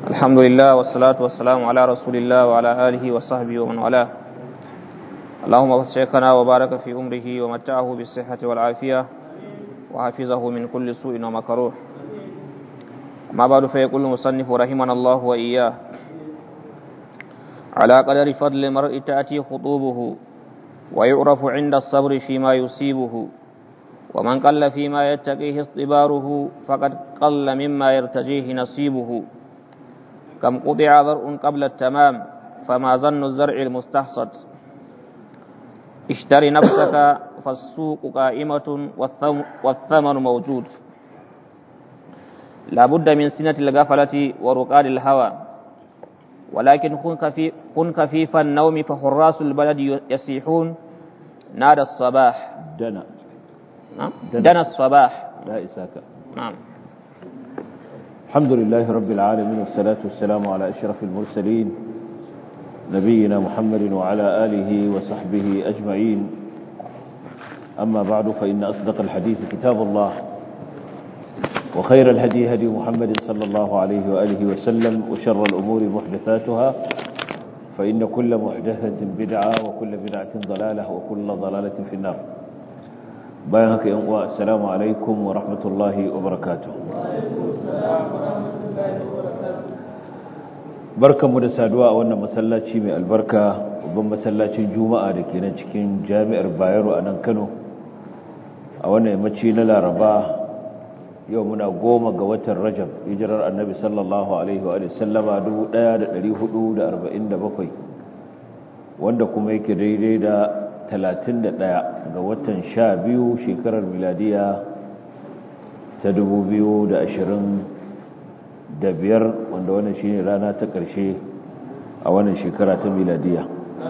الحمد لله والصلاة والسلام على رسول الله وعلى آله وصحبه ومن والاه اللهم وسعكنا وبارك في أمره ومتعه بالصحة والعافية وحفظه من كل سوء ومكروه ما بعد فيقول المصنف رحمنا الله وإياه على قدر فضل المرء تأتي خطوبه ويعرف عند الصبر فيما يصيبه ومن قل فيما يتقيه اصطباره فقد قل مما يرتجيه نصيبه كم قطع ذرء قبل التمام فما ظن الزرع المستحصد اشتر نفسك فالسوق قائمة والثمن موجود لا بد من سنة الغفلة ورقاد الهوى ولكن كن خفيف النوم فحراس البلد يسيحون نادى الصباح دنا نعم دنا الصباح لا إساك نعم الحمد لله رب العالمين والصلاة والسلام على أشرف المرسلين نبينا محمد وعلى آله وصحبه أجمعين أما بعد فإن أصدق الحديث كتاب الله وخير الهدي هدي محمد صلى الله عليه وآله وسلم وشر الأمور محدثاتها فإن كل محدثة بدعة وكل بدعة ضلالة وكل ضلالة في النار بيانك ينقوى السلام عليكم ورحمة الله وبركاته barkanmu da saduwa a wannan masallaci mai albarka babban masallacin juma'a da ke nan cikin jami'ar bayero a nan kano a wannan yammaci na laraba yau muna goma ga watan rajab hijirar annabi sallallahu alaihi wa sallama 1447 wanda kuma yake daidai da 31 ga watan 12 shekarar miladiya ta 2025 wanda wannan shine rana ta ƙarshe a wannan shekara ta miladiya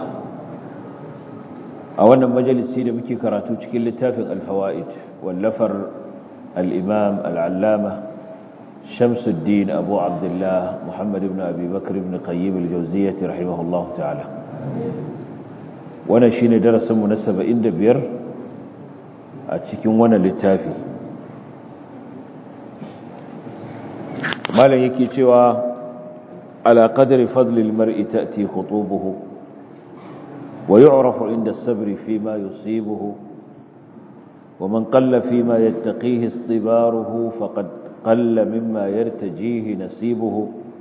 a wannan majalisi da muke karatu cikin littafin alfawa'id wallafar الإمام العلامة شمس الدين أبو عبد الله محمد بن أبي بكر بن قيم الجوزية رحمه الله تعالى وانا شين درس منسبة إن دبير أتشكين وانا للتافي ما لن يكي توا على قدر فضل المرء تأتي خطوبه ويعرف عند الصبر فيما يصيبه ومن قل فيما يتقيه اصطباره فقد قل مما يرتجيه نسيبه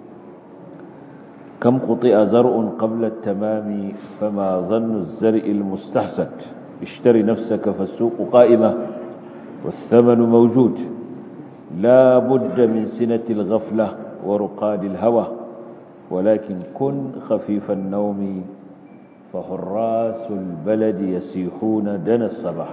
كم قطئ زرع قبل التمام فما ظن الزرع المستحسد اشتر نفسك فالسوق قائمة والثمن موجود لا بد من سنة الغفلة ورقاد الهوى ولكن كن خفيف النوم فحراس البلد يسيحون دنا الصباح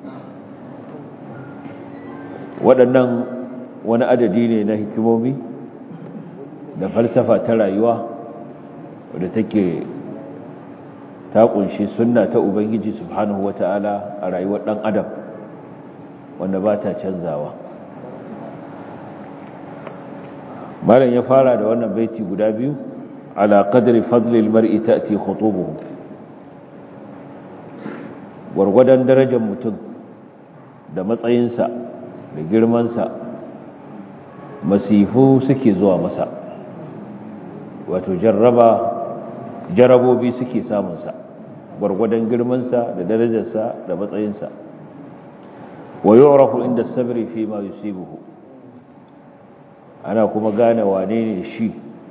waɗannan wani adadi ne na hikimomi da falsafa ta rayuwa wadda take ta kunshi sunna ta ubangiji subhanahu wata'ala a rayuwar ɗan adam wanda ba ta canzawa malam ya fara da wannan baiti guda biyu ala qadri fadlil mar'i ta'ti khutubuhu gwargwadon darajar mutum da matsayinsa da girmansa masifu suke zuwa masa wato jarraba jarabobi suke samunsa gwargwadon girmansa da darajarsa da matsayinsa wa yu'rafu inda sabri fi ma yusibuhu ana kuma gane wane ne shi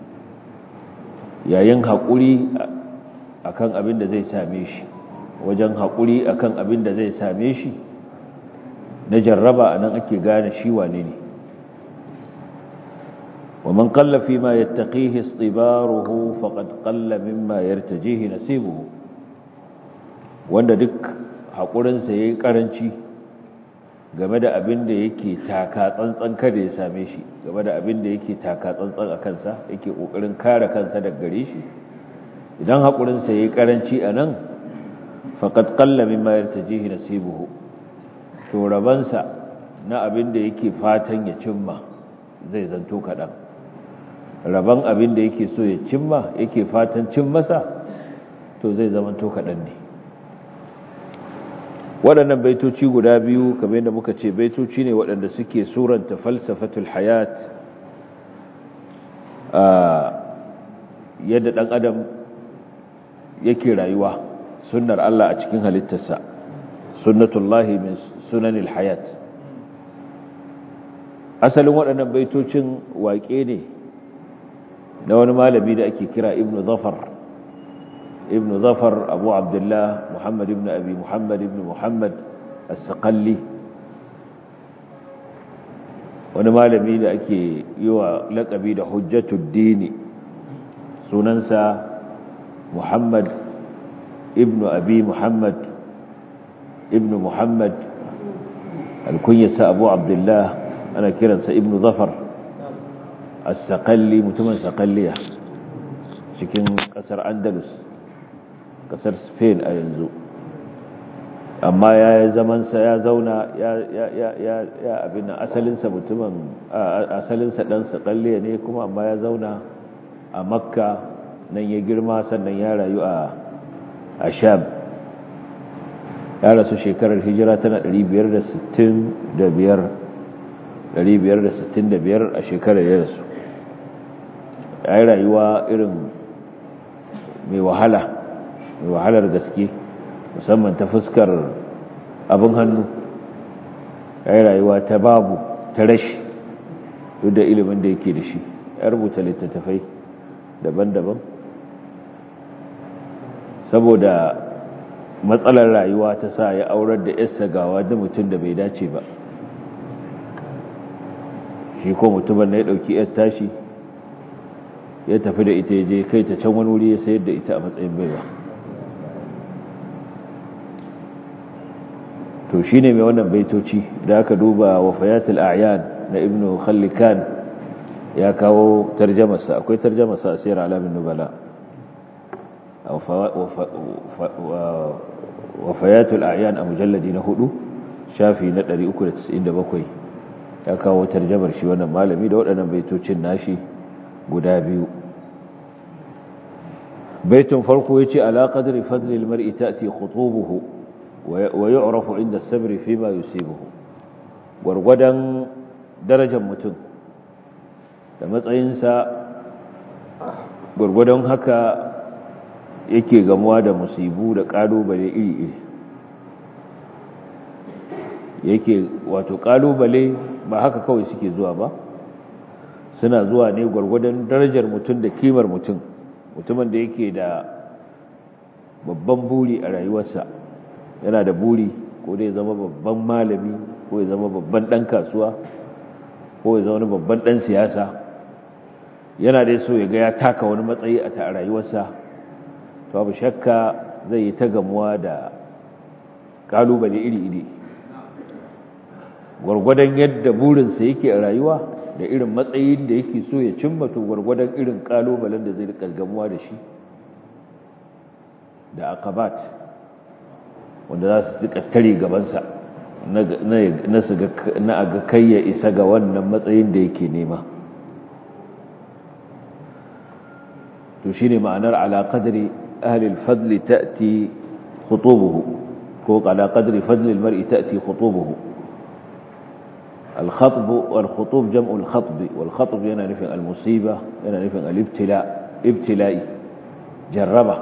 yayin haƙuri akan abin da zai same shi wajen haƙuri akan abin da zai same shi na jarraba anan ake gane shi wane ne ومن قل فيما يتقيه اصطباره فقد قل مما يرتجيه نصيبه wanda duk haƙurinsa ya yi ƙaranci game da abin da yake taka tsantsan kada ya same shi game da abin da yake taka tsantsan a kansa yake ƙoƙarin kare kansa daga gare shi idan haƙurinsa ya yi ƙaranci a nan faƙad ƙalla min mayar ta jihi nasibuhu to rabansa na abin da yake fatan ya cimma zai zanto kaɗan rabon abin da yake so ya cimma yake fatan cin masa to zai zamanto kaɗan ne waɗannan baitoci guda biyu kamar yadda muka ce baitoci ne waɗanda suke suranta falsafatul hayat yadda ɗan adam yake rayuwa sunnar Allah a cikin halittarsa sunnatullahi min sunanil hayat asalin waɗannan baitocin waƙe ne na wani malami da ake kira ibnu zafar ibnu zafar abu abdullah muhammad ibn abi muhammad ibn muhammad as-saqalli wani malami da ake yi wa laƙabi da hujjatud dini sunansa muhammad ibn abi muhammad ibn muhammad alkunyarsa abu abdullah ana kiransa ibn zafar as-saqalli mutumin saqalliya cikin kasar andalus kasar spain a yanzu amma ya yi zamansa ya zauna ya abin asalinsa mutumin asalinsa dan saqalliya ne kuma amma ya zauna a makka nan ya girma sannan ya rayu a a sham ya rasu shekarar hijira tana 565 565 a shekarar ya rasu ya yi rayuwa irin mai wahala mai wahalar gaske musamman ta fuskar abin hannu ya yi rayuwa ta babu ta rashi duk da ilimin da yake da shi ya rubuta littattafai daban-daban saboda matsalar rayuwa ta sa ya aurar da yarsa gawa da mutum da bai dace ba shi ko mutumin na ya ɗauki yar tashi ya tafi da ita ya je kai ta can wani wuri ya sayar da ita a matsayin baiwa to shi ne mai wannan baitoci da aka duba wafayatul a'yan na ibnu khallikan ya kawo tarjamasa akwai tarjamasa a sayar alamin nubala wafayatul a'yan a mujalladi na hudu shafi na 397 ya kawo tarjamar shi wannan malami da waɗannan baitocin nashi guda biyu baitun farko yace ala qadri fadli almar'i ta'ti khutubuhu wa yu'rafu 'inda as-sabri fima yusibuhu gurgudan darajar mutum da matsayinsa gurgudan haka yake gamuwa da musibu da kalubale iri-iri yake wato kalubale ba haka kawai suke zuwa ba suna zuwa ne gwargwadon darajar mutum da kimar mutum mutumin da yake da babban buri a rayuwarsa yana da buri ko da ya zama babban malami ko ya zama babban dan kasuwa ko ya zama babban dan siyasa yana da so ya ga ya taka wani matsayi a ta rayuwarsa to babu shakka zai yi ta gamuwa da kalubale iri-iri gwargwadon yadda burinsa yake a rayuwa da irin matsayin da yake so ya cimma to gwargwadon irin kalubalen da zai rika gamuwa da shi da akabat wanda za su rika tare gabansa na aga kai ya isa ga wannan matsayin da yake nema to shine ma'anar ala qadri ahli al-fadl ta'ti khutubuhu ko ala qadri fadl al-mar'i ta'ti khutubuhu الخطب والخطوب جمع الخطب والخطب yana nufin المصيبة yana nufin الابتلاء ابتلائي jarraba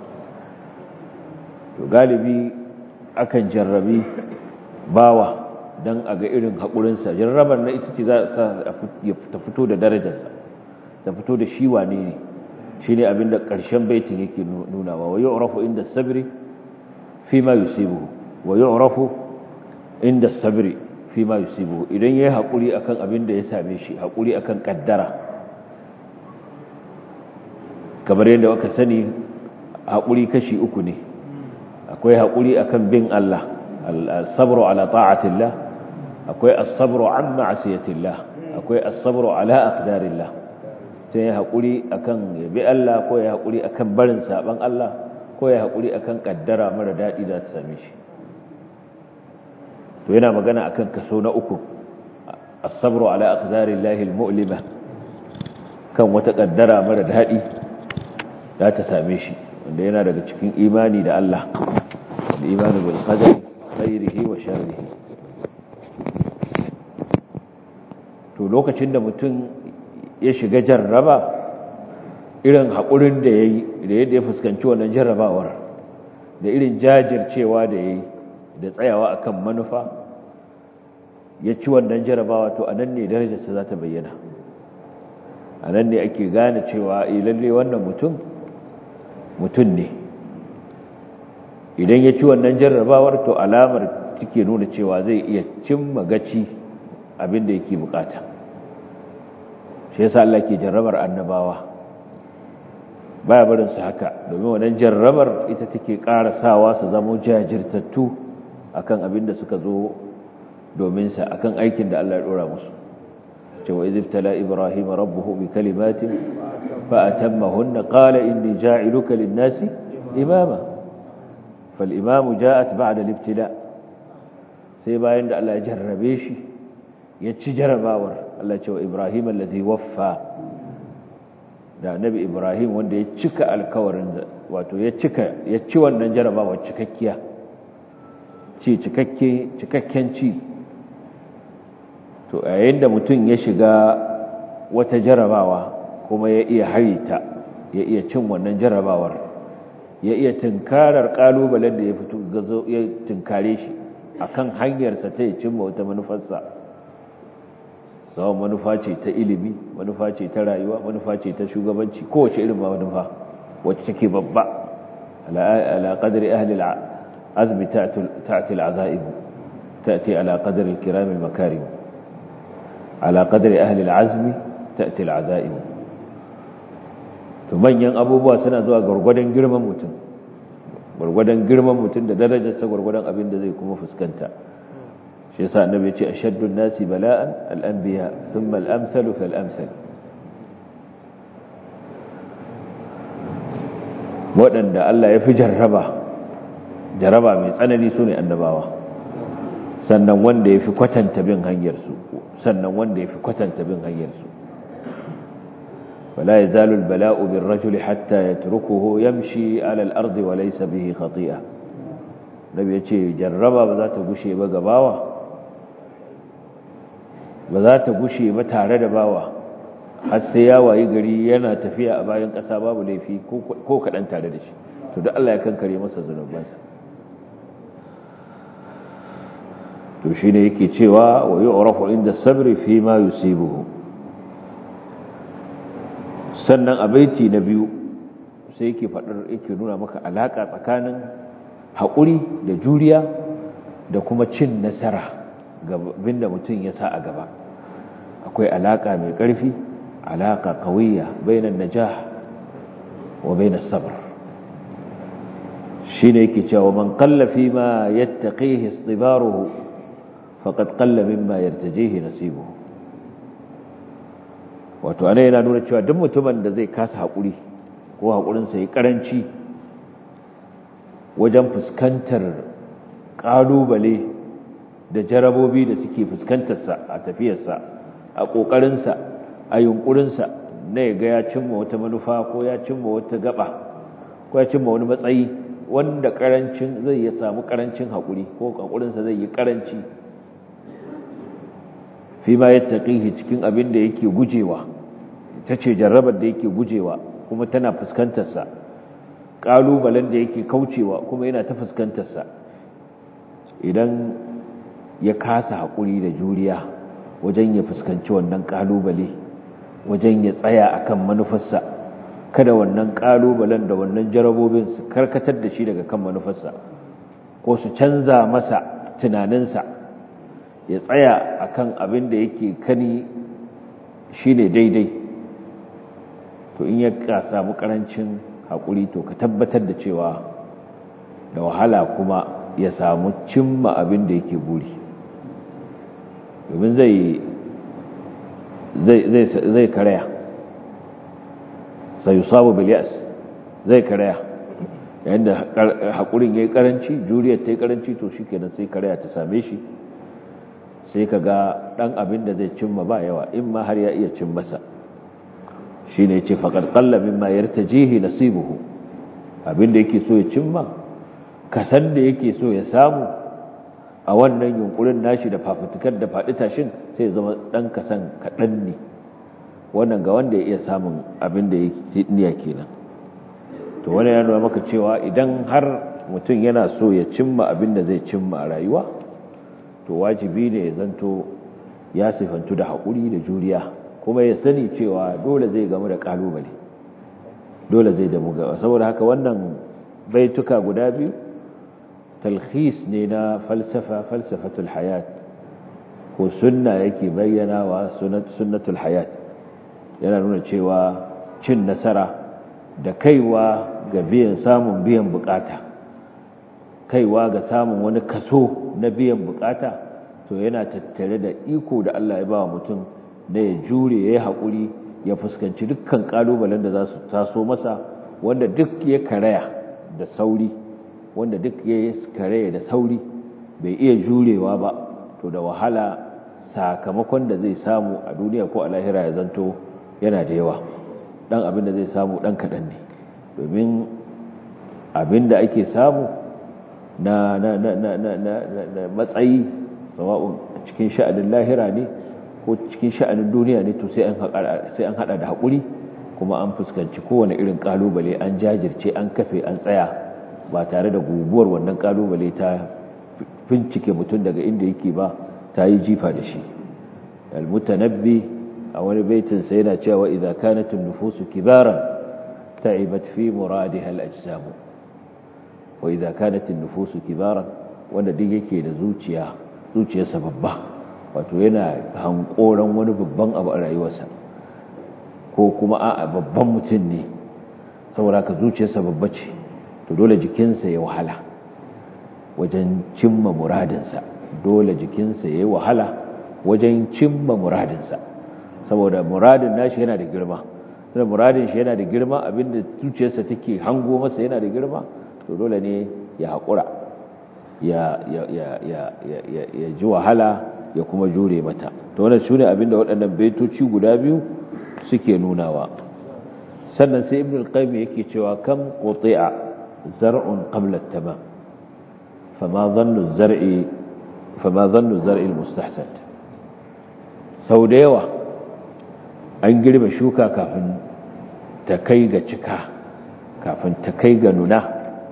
to galibi akan jarrabi bawa dan aga irin hakurinsa jarrabar na ita ce za ta fito da darajarsa ta fito da shi wane ne shine abinda ƙarshen baitin yake nunawa wa yu'rafu inda sabri fi ma yusibu wa yu'rafu inda sabri fi ma yusibu idan yayi hakuri akan abin da ya same shi hakuri akan kaddara kamar yadda aka sani hakuri kashi uku ne akwai hakuri akan bin Allah al-sabru ala ta'atillah akwai as-sabru an ma'siyatillah akwai as-sabru ala aqdarillah sai ya hakuri akan yabi Allah ko ya hakuri akan barin saban Allah ko ya hakuri akan kaddara mara dadi da ta same shi to yana magana akan kaso na uku as-sabru ala aqdarillahi al-mu'lima kan wata kaddara mara dadi za ta same shi wanda yana daga cikin imani da Allah da imani bil qadari khairihi wa sharrihi to lokacin da mutum ya shiga jarraba irin haƙurin da ya yi da yadda ya fuskanci wannan jarrabawar da irin jajircewa da ya yi da tsayawa akan manufa ya ci wannan jarrabawa to a nan ne darajarsa za ta bayyana a nan ne ake gane cewa lalle wannan mutum mutum ne idan ya ci wannan jarrabawar to alamar take nuna cewa zai iya cimma gaci abin da yake bukata shi yasa Allah ke jarrabar annabawa baya barin su haka domin wannan jarrabar ita take ƙara sawa su zama jajirtattu akan abin da suka zo domin sa akan aikin da Allah ya dora musu cewa idh tala ibrahim rabbuhu bi kalimatin fa atammahunna qala inni ja'iluka lin-nasi imama fal imamu ja'at ba'da al-ibtila sai bayan da Allah ya jarrabe shi ya ci jarrabawar Allah cewa ibrahim allazi waffa da annabi ibrahim wanda ya cika alkawarin wato ya cika ya ci wannan jarrabawar cikakkiya ci cikakke cikakken ci to yayin da mutum ya shiga wata jarabawa kuma ya iya harita ya iya cin wannan jarabawar ya iya tunkarar kalubalen da ya fito gazo ya tunkare shi akan hanyarsa ta ya cimma wata manufarsa sawan manufa ce ta ilimi manufa ce ta rayuwa manufa ce ta shugabanci kowace irin manufa wacce take babba ala qadri ahli al-azmi ta'ti al-azaib ta'ti ala qadri al-kiram al-makarim ala qadri ahli al-azmi ta'ti al-azaib to manyan abubuwa suna zuwa gurgurdan girman mutum gurgurdan girman mutum da darajarsa gurgurdan abin da zai kuma fuskanta shi yasa annabi ya ce ashaddun nasi bala'an al-anbiya thumma al-amsalu fal-amsal waɗanda Allah ya fi jarraba jarraba mai tsanani su ne annabawa sannan wanda ya fi kwatanta bin hanyarsu sannan wanda ya fi kwatanta bin hanyarsu ولا يزال البلاء بالرجل حتى يتركه يمشي على الأرض وليس به خطيئة نبي يتشي جربا بذات قشي بقباوة بذات قشي متعرض باوة حسيا ويقري ينا تفيا أباين قصابا ولي في كوكا أنت على دشي تدع الله يكن كريم سزنب بانسا تشيني يكي تشيوا ويعرف عند الصبر فيما يصيبه sannan a baiti na biyu sai yake faɗar yake nuna maka alaƙa tsakanin haƙuri da juriya da kuma cin nasara ga da mutum ya sa a gaba akwai alaƙa mai ƙarfi alaƙa kawiyya bainan najah wa bainan sabr shine yake cewa man qalla fi ma yattaqihi istibaruhu faqad qalla mimma yartajihi nasibuhu wato ana yana nuna cewa duk mutumin da zai kasa haƙuri ko haƙurinsa ya ƙaranci wajen fuskantar ƙalubale da jarabobi da suke fuskantarsa a tafiyarsa a ƙoƙarinsa a yunƙurinsa na ya ga ya cimma wata manufa ko ya cimma wata gaba ko ya cimma wani matsayi wanda ƙarancin zai ya samu ƙarancin haƙuri ko haƙurinsa zai yi ƙaranci fi ma yattaqihi cikin abin da yake gujewa ita ce jarrabar da yake gujewa kuma tana fuskantar sa kalubalen da yake kaucewa kuma yana ta fuskantar sa idan ya kasa hakuri da juriya wajen ya fuskanci wannan kalubale wajen ya tsaya akan manufarsa kada wannan kalubalen da wannan jarabobin su karkatar da shi daga kan manufarsa ko su canza masa tunaninsa ya tsaya akan abin da yake kani shine daidai to in ya samu karancin haƙuri to ka tabbatar da cewa da wahala kuma ya samu cimma abin da yake buri domin zai zai karaya sai yusabu biliyas zai karaya yayin da haƙurin ya yi ƙaranci juriyar ta yi ƙaranci to shi kenan sai karaya ta same shi sai ka ga ɗan abin da zai cimma ba yawa in ma har ya iya cin masa shi ne ce faƙar ƙallamin ma yarta jihi nasibuhu abin da yake so ya cimma kasan da yake so ya samu a wannan yunkurin nashi da fafutukar da faɗi tashin sai zama ɗan kasan kaɗan ne wannan ga wanda ya iya samun abin da ya niyya kenan to wani ya nuna maka cewa idan har mutum yana so ya cimma abin da zai cimma a rayuwa to wajibi ne ya zanto ya sifantu da haƙuri da juriya kuma ya sani cewa dole zai gamu da ƙalubale dole zai damu gaba saboda haka wannan baituka guda biyu talhis ne na falsafa falsafatul hayat ko sunna yake bayyana wa sunnatul hayat yana nuna cewa cin nasara da kaiwa ga biyan samun biyan bukata kaiwa ga samun wani kaso na biyan bukata to yana tattare da iko da Allah ya ba wa mutum na ya jure ya yi haƙuri ya fuskanci dukkan ƙalubalen da za su taso masa wanda duk ya karaya da sauri wanda duk ya karaya da sauri bai iya jurewa ba to da wahala sakamakon da zai samu a duniya ko a lahira ya zanto yana da yawa dan abin da zai samu dan kaɗan ne domin abin da ake samu na, na, na, na, na, na, na matsayi sawa'un cikin sha'anin lahira ne ko cikin sha'anin duniya ne to sai an hada da haƙuri kuma an fuskanci kowane irin ƙalubale an jajirce an kafe an tsaya ba tare da guguwar wannan ƙalubale ta fincike mutum daga inda yake ba ta yi jifa da shi almutanabbi a wani baitin sai yana cewa idza kanat an-nufusu kibaran ta'ibat fi muradiha al-ajsam wa idza kanat an-nufusu kibaran wanda duk yake da zuciya zuciyarsa babba wato yana hankoran wani babban abu a rayuwarsa ko kuma a'a babban mutum ne saboda ka zuciyarsa babba ce to dole jikinsa ya wahala wajen cimma muradinsa dole jikinsa ya yi wahala wajen cimma muradinsa saboda muradin nashi yana da girma da muradin shi yana da girma abinda zuciyarsa take hango masa yana da girma to dole ne ya haƙura ya ji wahala ya kuma jure mata to wannan shine abinda waɗannan baitoci guda biyu suke nunawa sannan sai ibn al-qayyim yake cewa kam quti'a zar'un qabla at-tamam fama dhannu az-zar'i fama dhannu az-zar'i al-mustahsan sau da yawa an girbe shuka kafin ta kai ga cika kafin ta kai ga nuna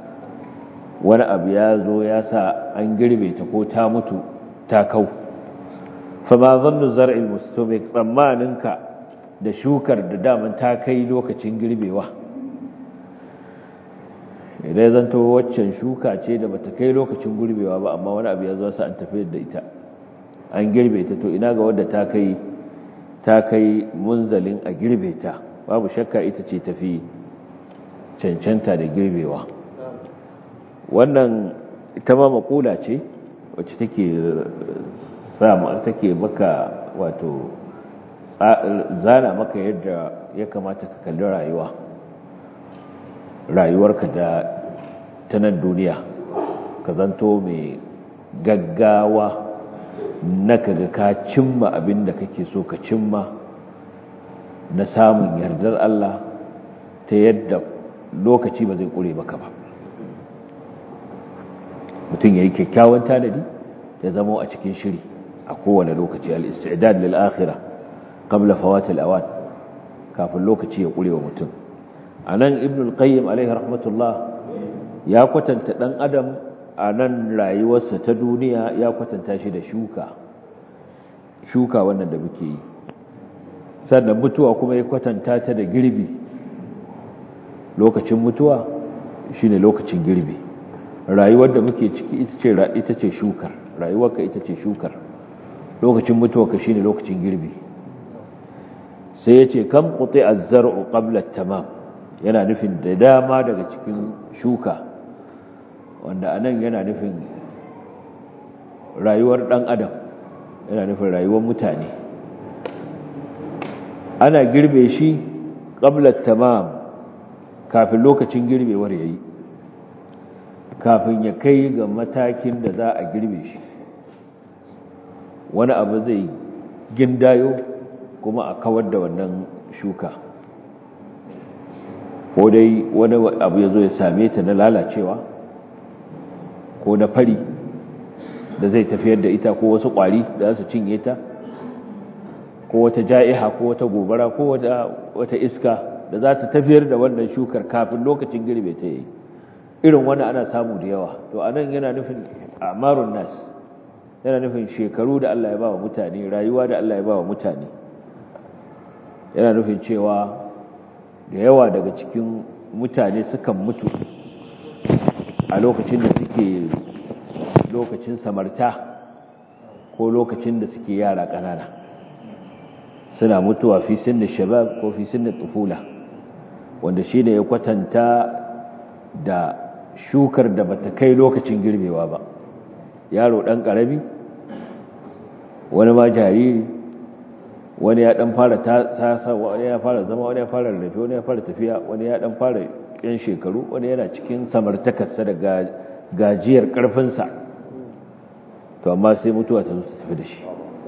wani abu ya zo ya sa an girbe ta ko ta mutu ta kau fama zannu zar'il mustamik tsammaninka da shukar da daman ta kai lokacin girbewa idan zanto waccan shuka ce da bata kai lokacin girbewa ba amma wani abu ya zo sa an tafi da ita an girbe ta to ina ga wadda ta kai ta kai munzalin a girbe ta babu shakka ita ce tafi cancanta da girbewa wannan ita ma makula ce wacce take sama take maka wato zana maka yadda ya kamata ka kalli rayuwa rayuwarka da ta nan duniya ka zanto mai gaggawa na kaga ka cimma abin da kake so ka cimma na samun yardar Allah ta yadda lokaci ba zai kure maka ba mutum ya yi kyakkyawan tanadi ya zama a cikin shiri a kowane lokaci al-istidad lil akhirah qabla fawat al-awan kafin lokaci ya kure wa mutum anan ibn al-qayyim alaihi rahmatullah ya kwatanta dan adam a nan rayuwarsa ta duniya ya kwatanta shi da shuka shuka wannan da muke yi sannan mutuwa kuma ya kwatanta ta da girbi lokacin mutuwa shine lokacin girbi rayuwar da muke ciki ita ce ita ce shukar rayuwarka ita ce shukar lokacin mutuwarka shine lokacin girbi sai ya ce kam quti az-zar'u qabla at-tamam yana nufin da dama daga cikin shuka wanda anan yana nufin rayuwar dan adam yana nufin rayuwar mutane ana girbe shi qabla tamam kafin lokacin girbewar yayi kafin ya kai ga matakin da za a girbe shi wani abu zai gindayo kuma a kawar da wannan shuka ko dai wani abu ya zo ya same ta na lalacewa ko na fari da zai tafiyar da ita ko wasu ƙwari da su cinye ta ko wata ja'iha ko wata gobara ko wata iska da za ta tafiyar da wannan shukar kafin lokacin girbe ta yi irin wani ana samu da yawa to anan yana nufin amarun nas yana nufin shekaru da Allah ya ba wa mutane rayuwa da Allah ya ba wa mutane yana nufin cewa da yawa daga cikin mutane sukan mutu a lokacin da suke lokacin samarta ko lokacin da suke yara ƙanana suna mutuwa fi sinni shabab ko fi sinni tufula wanda shi ne ya kwatanta da shukar da bata kai lokacin girbewa ba yaro ɗan ƙarami wani ma jariri wani ya ɗan fara tasa wani ya fara zama wani ya fara rarrafe wani ya fara tafiya wani ya ɗan fara yan shekaru wani yana cikin samartakarsa da gajiyar ƙarfinsa to amma sai mutuwa ta zo ta tafi da shi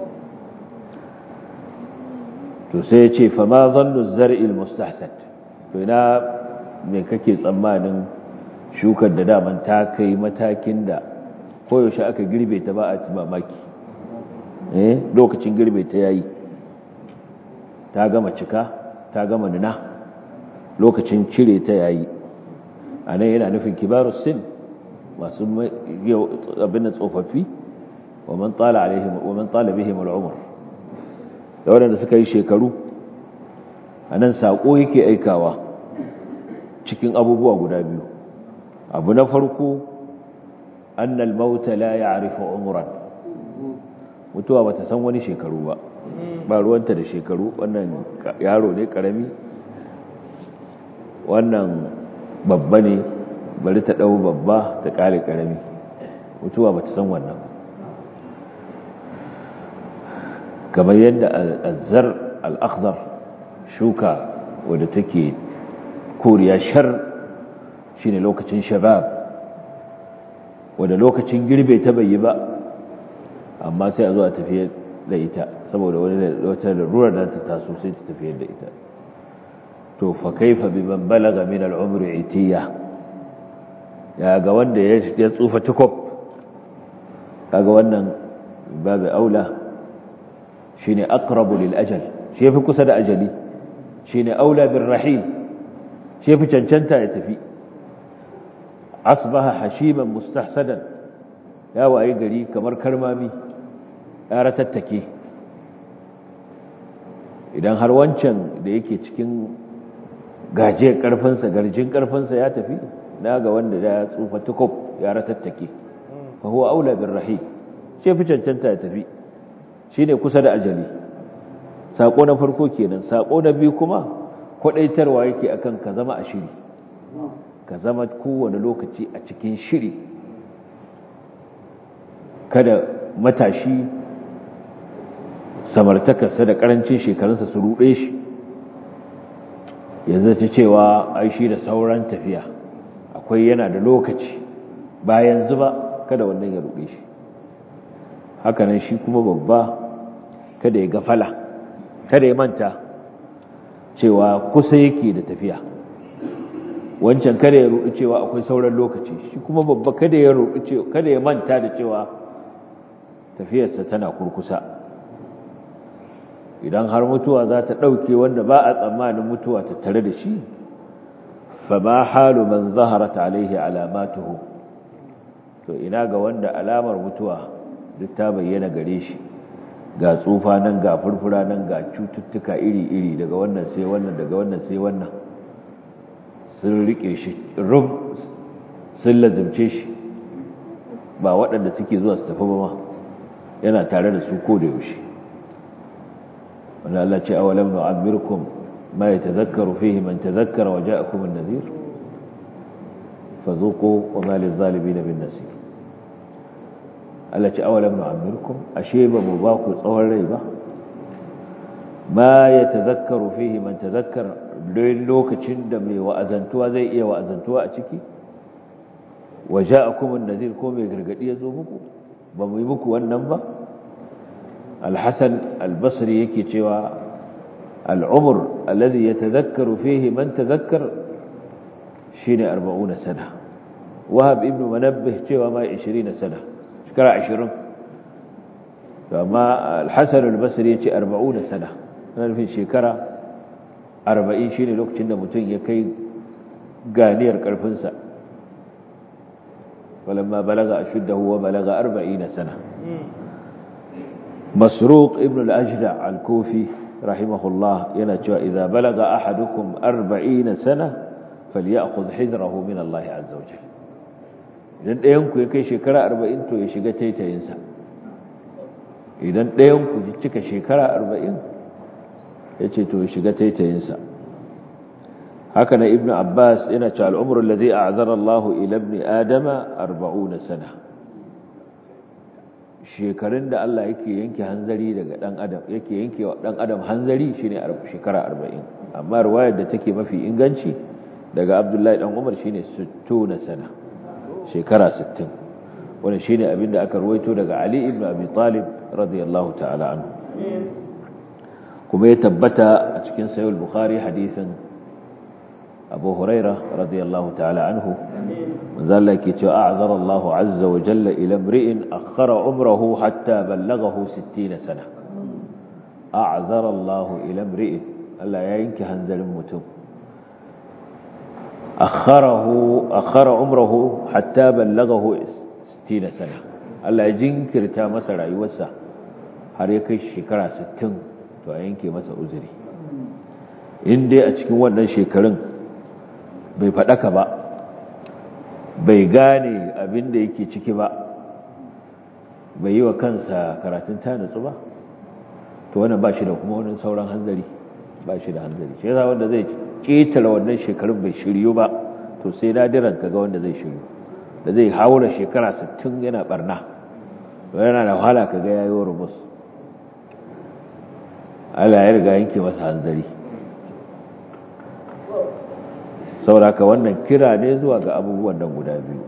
to sai ya ce fama zannu zar'il mustahsan to ina me kake tsammanin shukar da daman ta kai matakin da koyaushe aka girbe ta ba a ci mamaki eh lokacin girbe ta yayi ta gama cika ta gama nuna lokacin cire ta yayi a nan yana nufin kibarus sin masu abin da tsofaffi wa man tsala alaihim wa man tsala bihim al'umr da waɗanda suka yi shekaru a nan saƙo yake aikawa cikin abubuwa guda biyu abu na farko annal mauta la ya'rifu umran mutuwa bata san wani shekaru ba ba ruwanta da shekaru wannan yaro ne karami wannan babba ne bari ta dau babba ta kare karami mutuwa bata san wannan kamar yadda al-azzar al-akhdar shuka wadda take koriya shar shine lokacin shabab wadda lokacin girbe ta bai yi ba amma sai a zo a tafiyar da ita saboda wani wata larurar da ta taso sai ta tafiyar da ita to fa kaifa bi man balaga min al-umri itiya ya ga wanda ya tsufa tukob kaga wannan babu aula shine aqrabu lil ajal shi yafi kusa da ajali shine aula bir rahil shi yafi cancanta ya tafi asbaha hashiman mustahsadan ya waye gari kamar karmami ya ratattake idan har wancan da yake cikin gaje karfinsa garjin karfinsa ya tafi na ga wanda ya tsufa tukub ya ratattake fa huwa aula bir rahil shi fi cancanta ya tafi shine kusa da ajali sako na farko kenan sako na biyu kuma kwadaitarwa yake akan ka zama a shiri ka zama kowane lokaci a cikin shiri kada matashi samartakarsa da karancin shekarunsa su ruɗe shi yanzu ta cewa ai shi da sauran tafiya akwai yana da lokaci ba yanzu ba kada wannan ya ruɗe shi hakanan shi kuma babba kada ya gafala kada ya manta cewa kusa yake da tafiya wancan kada ya ruɗu cewa akwai sauran lokaci shi kuma babba kada ya ruɗu cewa kada ya manta da cewa tafiyarsa tana kurkusa idan har mutuwa za ta ɗauke wanda ba a tsammanin mutuwa ta tare da shi fa ma halu man zaharat alaihi alamatuhu to ina ga wanda alamar mutuwa duk ta bayyana gare shi ga tsufa nan ga furfura nan ga cututtuka iri-iri daga wannan sai wannan daga wannan sai wannan sun rike shi rub sun lazimce shi ba waɗanda suke zuwa su tafi ba ma yana tare da su ko da yaushe wanda Allah ce awalam nu'ammirkum ma yatadhakkaru fihi man tadhakkara wa ja'akum an-nadhir fadhuqu wa ma lil-zalimin bin nasir Allah ce awalam nu'ammirkum ashe ba mu ba ku tsawon rai ba ma yatadhakkaru fihi man tadhakkara don lokacin da mai wa'azantuwa zai iya wa'azantuwa a ciki waje a kuma nazir ko mai gargadi ya zo muku ba mu yi muku wannan ba alhassan albasri yake cewa al'umur alladhi ya tazakkaru fihi man tazakkar shi ne arba'una sana wahab ibn manabbih cewa ma 20 sana shekara 20 to amma al-hasan al-basri yace 40 sana ana nufin shekara 40 shine lokacin da mutum ya kai ganiyar karfinsa walamma balaga ashuddahu wa balaga 40 sana masruq ibn al-ajda al-kufi rahimahullah yana cewa idza balaga ahadukum 40 sana falyakhudh hidrahu min Allah azza wa jalla idan ɗayan ku ya kai shekara 40 to ya shiga taitayinsa idan ɗayan ku ji cika shekara 40 yace to ya shiga taitayinsa haka na ibnu abbas yana cewa al-umru alladhi a'zara Allah ila ibn adama 40 sana shekarun da Allah yake yanke hanzari daga dan adam yake yanke wa dan adam hanzari shine shekara 40 amma riwayar da take mafi inganci daga Abdullahi dan Umar shine 60 sana shekara 60 wannan shine abinda aka ruwaito daga Ali ibn Abi Talib radiyallahu ta'ala anhu kuma ya tabbata a cikin sahih al-Bukhari hadisin Abu Hurairah radiyallahu ta'ala anhu manzo Allah yake cewa a'zara Allahu azza wa jalla ila imri'in akhara umrahu hatta ballaghahu 60 sana a'zara Allahu ila imri'in Allah ya yanke hanzarin mutum akharahu akhara umrahu hatta ballaghahu 60 sana Allah ya jinkirta masa rayuwarsa har ya kai shekara 60 to a yanke masa uzuri in dai a cikin wannan shekarun bai faɗaka ba bai gane abin da yake ciki ba bai yi wa kansa karatun ta nutsu ba to wannan ba shi da kuma wani sauran hanzari ba shi da hanzari shi yasa wanda zai ƙetare wannan shekarun bai shiryu ba to sai nadiran kaga wanda zai shiryu da zai haura shekara 60 yana barna yana da wahala kaga yayi wa rubus Allah ya riga yanke masa hanzari sauraka wannan kira ne zuwa ga abubuwan nan guda biyu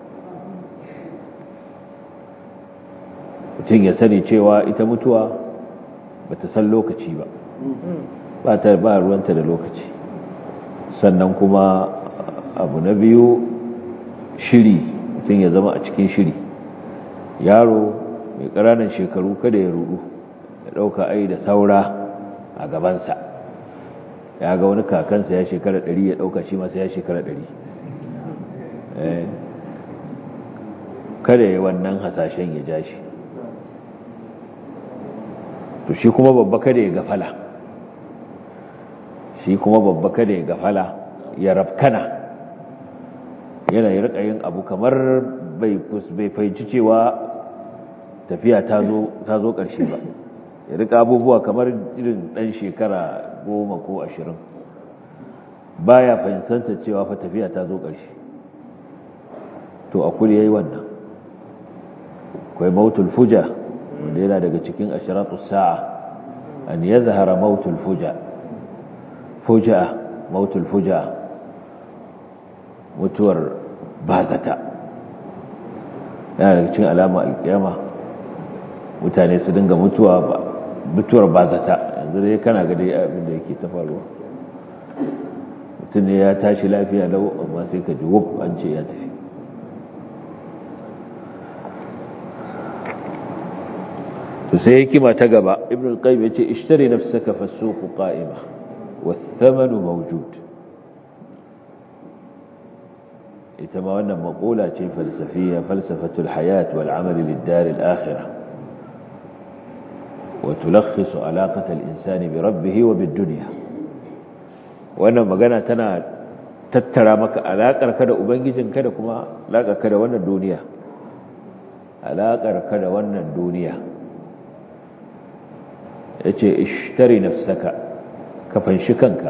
mutum ya sani cewa ita mutuwa ba ta san lokaci ba ba ta ba ruwanta da lokaci sannan kuma abu na biyu shiri mutum ya zama a cikin shiri yaro mai ƙananan shekaru kada ya rudu ya ɗauka ai da saura a gabansa ya ga wani kakansa ya shekara ɗari ya ɗauka shi masa ya shekara ɗari kada ya wannan hasashen ya ja shi to shi kuma babba kada ya gafala shi kuma babba kada ya gafala ya rafkana yana yi rika yin abu kamar bai fahimci cewa tafiya ta zo ƙarshe ba ya rika abubuwa kamar irin ɗan shekara goma ko ashirin baya fahimtanta cewa fa tafiya ta zo ƙarshe to a kuri ya yi wannan kwai mautul fuja wanda yana daga cikin ashiratu sa'a an ya zahara mautul fuja fuja mautul fuja mutuwar bazata yana daga cikin alama alkiyama mutane su dinga mutuwa ba mutuwar bazata yanzu dai kana ga dai abin da yake ta faruwa mutum ne ya tashi lafiya lau amma sai ka ji wuf an ce ya tafi to sai hikima ta gaba ibn al-qayyim yace ishtari nafsaka fasuqu qa'ima wath-thamanu mawjud ita ma wannan maqula ce falsafiya falsafatul hayat wal amal lid-dar al-akhirah وتلخص علاقة الإنسان بربه وبالدنيا wannan magana tana tattara maka alaƙar ka da ubangijinka da kuma alaƙar ka da wannan duniya alaƙar ka da wannan duniya yace ishtari nafsaka ka fanshi kanka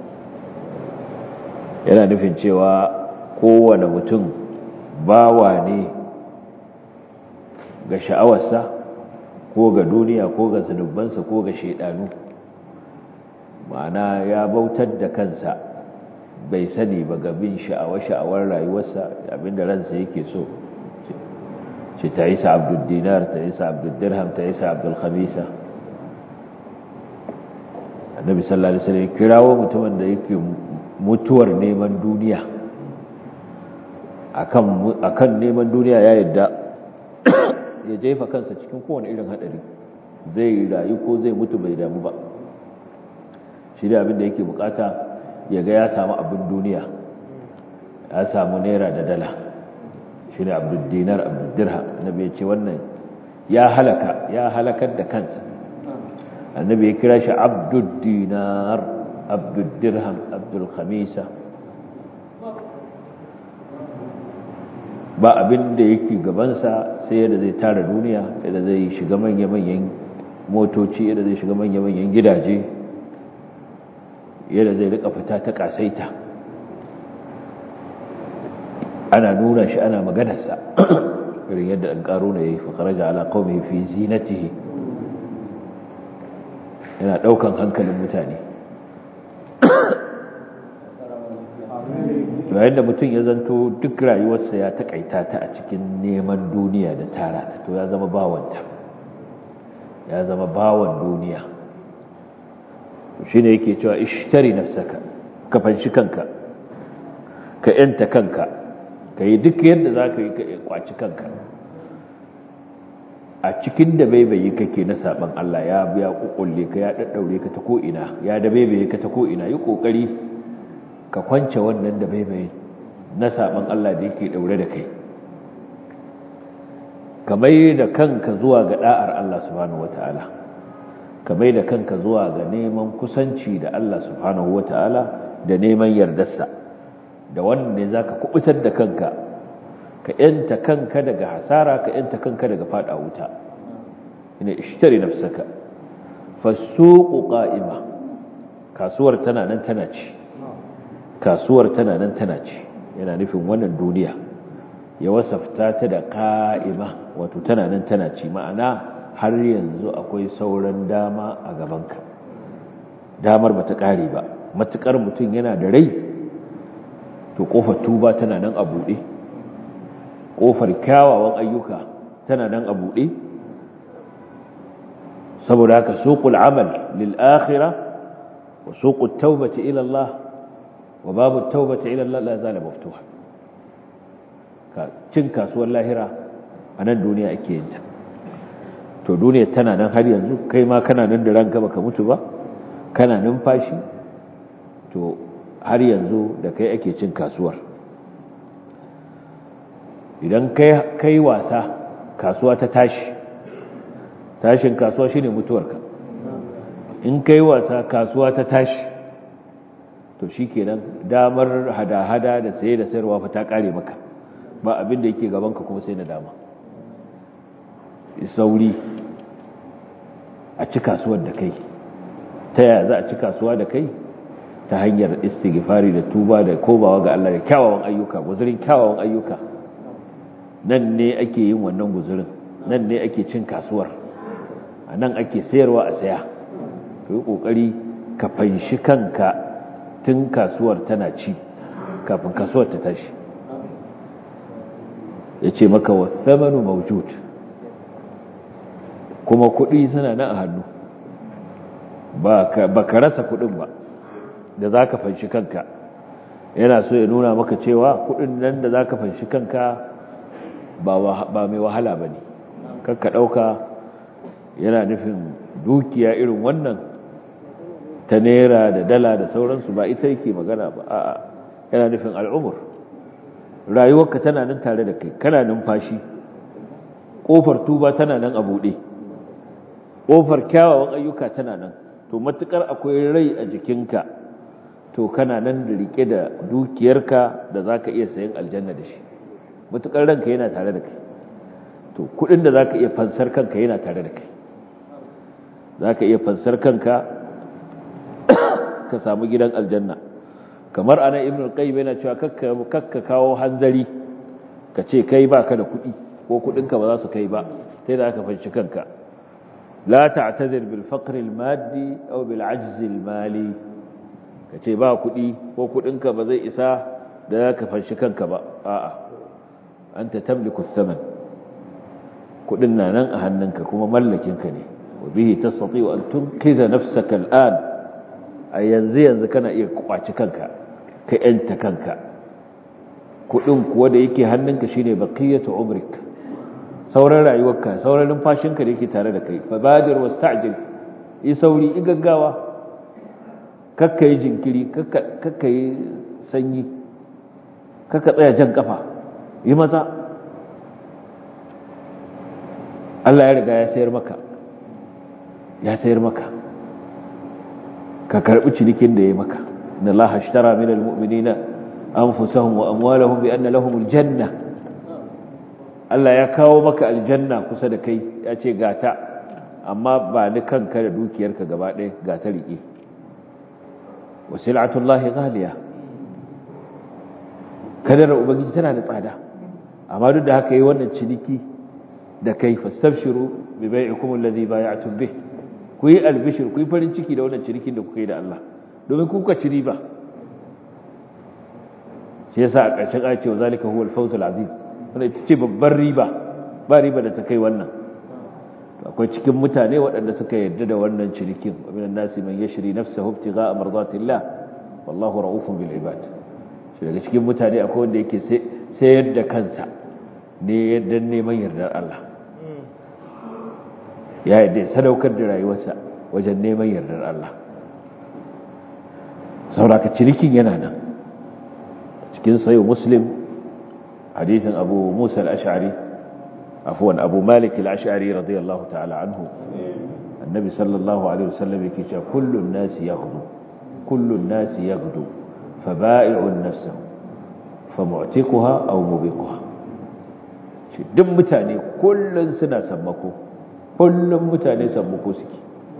yana nufin cewa kowane mutum bawa ne ga sha'awarsa ko ga duniya ko ga zunubansa ko ga shaidanu ma'ana ya bautar da kansa bai sani ba ga bin sha'awar-sha'awar rayuwarsa abinda ransa yake so ce ta isa abdul dinar ta isa abdul dirham ta isa abdul khamisa annabi sallallahu alaihi wasallam kirawo mutumin da yake mutuwar neman duniya akan akan neman duniya ya yadda ya jefa kansa cikin kowane irin hadari zai rayu ko zai mutu bai damu ba shi da abin da yake bukata ya ga ya samu abin duniya ya samu naira da dala shi ne abdul dinar abdul dirham annabi ya ce wannan ya halaka ya halakar da kansa annabi ya kira shi abdul dinar abdul dirham abdul khamisa ba abin da yake gabansa sai yadda zai tara duniya yadda zai shiga manya-manyan motoci yadda zai shiga manya-manyan gidaje yadda zai rika fita ta kasaita ana nuna shi ana maganarsa irin yadda an karo na ya yi fakaraja ala kawai fi zinatihi yana daukan hankalin mutane yayin da mutum ya zanto duk rayuwarsa ya takaita ta a cikin neman duniya da tara ta to ya zama bawanta ya zama bawan duniya shi ne yake cewa ishtari nafsaka ka fanshi kanka ka yanta kanka ka yi duk yadda za ka yi ka kwaci kanka a cikin da baibayi kake na saban Allah ya biya kukulle ka ya daddaure ka ta ko'ina ya da baibaye ka ta ko'ina yi kokari ka kwance wannan da baibaye na saban Allah da yake daure da kai ka mai da kanka zuwa ga da'ar Allah subhanahu wata'ala ka mai da kanka zuwa ga neman kusanci da Allah subhanahu wata'ala da neman yardarsa da wannan ne zaka kubutar da kanka ka yanta kanka daga hasara ka yanta kanka daga fada wuta ina ishtari nafsaka fasuqu qa'ima kasuwar tana nan tana ci kasuwar tana nan tana ci yana nufin wannan duniya ya wasafta ta da qa'ima wato tana nan tana ci ma'ana har yanzu akwai sauran dama a gabanka damar bata kare ba matukar mutum yana da rai to kofar tuba tana nan a buɗe ƙofar kyawawan ayyuka tana nan a buɗe saboda haka suqul amal lil akhirah wa suqut tawbati ila Allah wa babu tawbati ila Allah la zala maftuha ka cin kasuwar lahira a nan duniya ake yin ta to duniya tana nan har yanzu kai ma kana nan da ranka baka mutu ba kana numfashi to har yanzu da kai ake cin kasuwar idan kai wasa kasuwa ta tashi tashin kasuwa shine mutuwarka in kai wasa kasuwa ta tashi to shikenan damar hada-hada da saye da sayarwa fa ta kare maka ba abin da yake gabanka kuma sai na dama sauri a ci kasuwar da kai ta yaya za a ci kasuwa da kai ta hanyar istighfari da tuba da kobawa ga Allah da kyawawan ayyuka guzurin kyawawan ayyuka nan ne ake yin wannan guzurin nan ne ake cin kasuwar a nan ake sayarwa a saya ka yi ƙoƙari ka fanshi kanka tun kasuwar tana ci kafin kasuwar ta tashi ya ce maka wa thamanu mawjud kuma kuɗi suna nan a hannu ba ka rasa kuɗin ba da za ka fanshi kanka yana so ya nuna maka cewa kuɗin nan da za ka fanshi kanka ba mai wahala ba ne kakka ɗauka yana nufin dukiya irin wannan ta naira da dala da sauransu ba ita yake magana ba a'a yana nufin al'umur rayuwarka tana nan tare da kai kana numfashi ƙofar tuba tana nan a buɗe ƙofar kyawawan ayyuka tana nan to matukar akwai rai a jikinka to kana nan da rike da dukiyarka da za ka iya sayan aljanna da shi matukar ranka yana tare da kai to kudin da za ka iya fansar kanka yana tare da kai za ka iya fansar kanka ka samu gidan aljanna kamar ana ibn al-qayyim yana cewa kakka kawo hanzari ka ce kai baka da kudi ko kudinka ba za su kai ba sai da aka fanci kanka la ta'tazir bil faqr al maddi aw bil ajz al mali ka ce ba kudi ko kudinka ba zai isa da ka fanci kanka ba a'a anta tamliku thaman kudin na nan a hannunka kuma mallakinka ne wa bihi tastati'u an tunqidha nafsaka al'an a yanzu yanzu kana iya kwaci kanka ka yanta kanka kudin kuwa da yake hannunka shine baqiyatu umrik sauran rayuwarka sauran numfashinka da yake tare da kai fa badir wasta'jil yi sauri yi gaggawa kakka yi jinkiri kakka yi sanyi kakka tsaya jan kafa yi maza Allah ya riga ya sayar maka ya sayar maka ka karbi cinikin da ya maka inna Allah ashtara min almu'minina anfusahum wa amwalahum bi anna lahumul janna Allah ya kawo maka aljanna kusa da kai ya ce gata amma ba ni kanka da dukiyarka gaba ɗaya gata riƙe wasil'atullahi ghaliya kadar ubangiji tana da tsada amma duk da haka yi wannan ciniki da kai fastabshiru bi bai'ikum alladhi bay'atum bih ku yi albishir ku yi farin ciki da wannan cinikin da kuka yi da Allah domin kuka ci riba shi yasa a ƙarshen ayat cewa zalika huwal fawzul azim wannan ita ce babbar riba ba riba da ta kai wannan akwai cikin mutane waɗanda suka yarda da wannan cinikin minan nasi man yashri nafsahu ibtigha'a mardatillah wallahu ra'ufun bil ibad shi daga cikin mutane akwai wanda yake sayar da kansa ne yadda neman yardar Allah ya yadda sadaukar da rayuwarsa wajen neman yardar Allah sauraka cinikin yana nan cikin sayo muslim hadithin abu musa al-ash'ari afwan abu malik al-ash'ari radiyallahu ta'ala anhu annabi sallallahu alaihi wasallam yake cewa kullun nasi yaghdu kullun nasi yaghdu faba'i'un nafsahu famu'tiquha aw mubiquha shi duk mutane kullun suna sammako kullun mutane sammako suke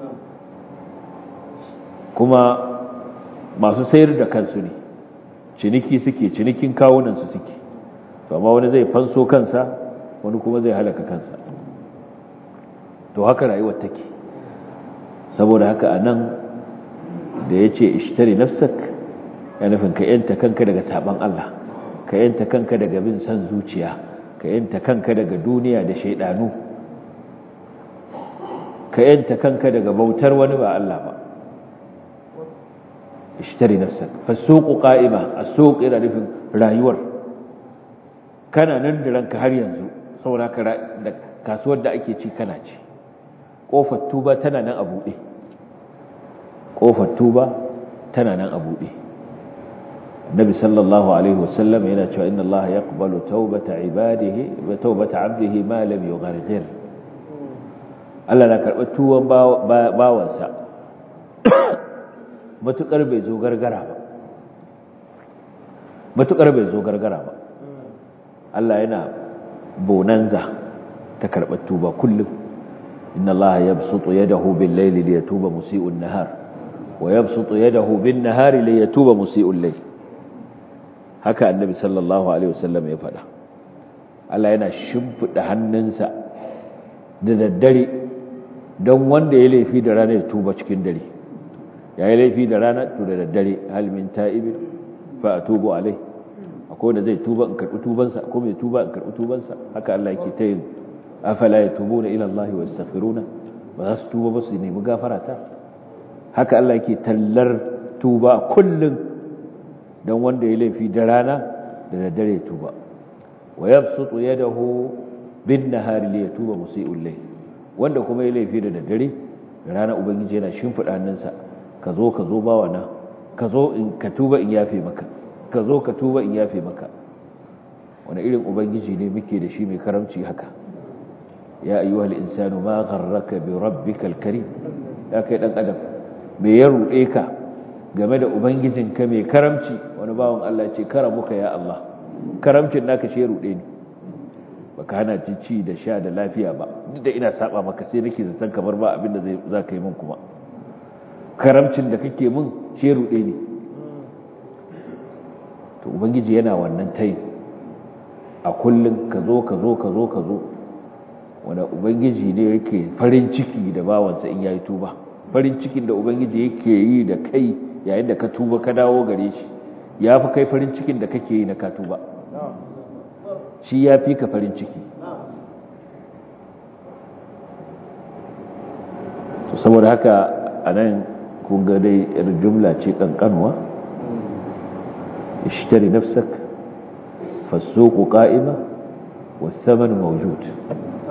kuma masu sayar da kansu ne ciniki suke cinikin kawunan su suke to amma wani zai fanso kansa wani kuma zai halaka kansa to haka rayuwar take saboda haka anan da yace ishtari nafsak ya nufin ka yanta kanka daga saban Allah ka yanta kanka daga bin san zuciya ka yanta kanka daga duniya da shaidanu ka yanta kanka daga bautar wani ba Allah ba ishtari nafsak fasuqu qa'ima as-suq ina nufin rayuwar kana nan da ranka har yanzu saboda ka da kasuwar da ake ci kana ci kofar tuba tana nan a buɗe kofar tuba tana nan a buɗe النبي صلى الله عليه وسلم هنا إن الله يقبل توبة عباده وتوبة عبده ما لم يغرغر Allah na karɓar tuwon bawansa matuƙar bai zo gargara ba matuƙar bai zo gargara ba Allah yana bonanza ta karɓar tuba kullum inna Allah ya bsutu yadahu bil layli li yatuba musii'un nahar wa yabsutu yadahu bin nahari li yatuba musii'ul layl haka annabi sallallahu alaihi wasallam ya faɗa Allah yana shimfiɗa hannunsa da daddare don wanda ya laifi da rana ya tuba cikin dare ya yi laifi da rana to da daddare hal min ta'ibin fa atubu alai akwai wanda zai tuba in karɓi tubansa akwai mai tuba in karɓi tubansa haka Allah yake ta yin afala yatubuna ila Allah wa yastaghfiruna ba za su tuba ba su nemi gafara ta haka Allah yake tallar tuba kullum don wanda ya laifi da rana da daddare ya tuba wa yabsutu yadahu bin nahari li yatuba musii'ul layl wanda kuma ya laifi da daddare da rana ubangiji yana shimfida hannunsa ka zo ka zo bawa na ka zo in ka tuba in yafe maka ka zo ka tuba in yafe maka wani irin ubangiji ne muke da shi mai karamci haka ya ayyuhal insanu ma gharraka bi rabbikal karim ya kai dan adam me ya rude ka game da ubangijinka mai karamci wani bawan Allah ce karamuka ya Allah karamcin naka shi rude ni baka hana ci da sha da lafiya ba duk da ina saba maka sai nake zaton kamar ba abin da zai za ka yi min kuma karamcin da kake min shi rude ni to ubangiji yana wannan tayi a kullun ka zo ka zo ka zo ka zo wanda ubangiji ne yake farin ciki da bawansa in yayi tuba farin cikin da ubangiji yake yi da kai yayin da ka tuba ka dawo gare shi ya fi kai farin cikin da kake yi na ka tuba shi ya fi ka farin ciki to saboda haka a nan kunga dai yar jumla ce kankanwa ishtari nafsak fasuku qa'ima والثمن موجود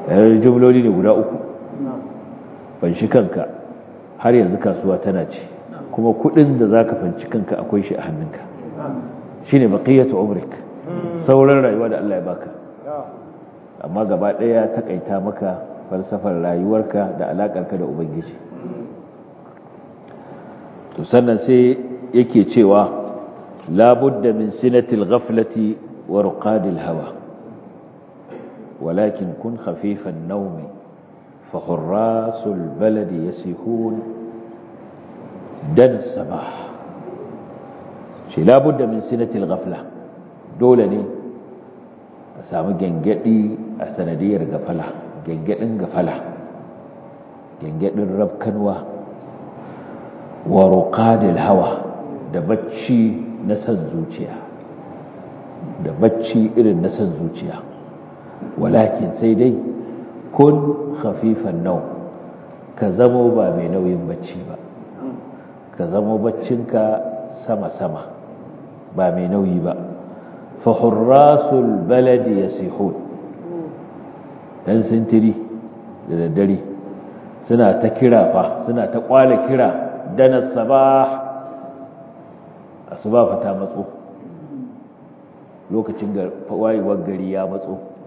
yar jumloli ne guda uku fanshi kanka har yanzu kasuwa tana ce kuma kudin da zaka fanci kanka akwai shi a hannunka shine baqiyatu umrik sauran rayuwa da Allah ya baka amma gaba daya takaita maka falsafar rayuwarka da alakarka da ubangiji to sannan sai yake cewa labudda min sinatil ghaflati wa ruqadil hawa ولكن كن خفيف النوم فحراس البلد يسيحون دن الصباح شي لابد من سنة الغفلة دولني أسامي جنجدي أسندير غفلة جنجدن غفلة جنجدن رب كنوة ورقاد الهوى دبتشي نسن زوجيا دبتشي إرن نسن زوجيا walakin sai dai kun khafifan nau ka zamo ba mai nauyin bacci ba ka zamo baccinka sama-sama ba mai nauyi ba fa hurrasul baladi yasihun dan sintiri da daddare suna ta kira fa suna ta kwale kira dana sabah asuba fa ta matso lokacin wayewar gari ya matso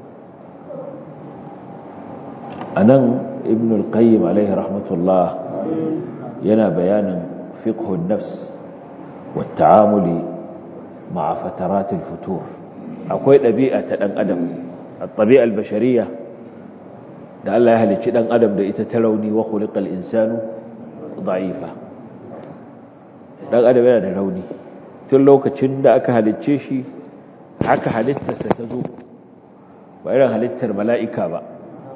a nan ibn al-qayyim alaihi rahmatullah yana bayanin fiqhun nafs wa ta'amuli ma'a fataratil futur akwai ɗabi'a ta ɗan adam at-tabi'a al-bashariyya da Allah ya halicci ɗan adam da ita ta rauni wa khuliqal insanu da'ifa ɗan adam yana da rauni tun lokacin da aka halicce shi haka halittarsa ta zo ba irin halittar mala'ika ba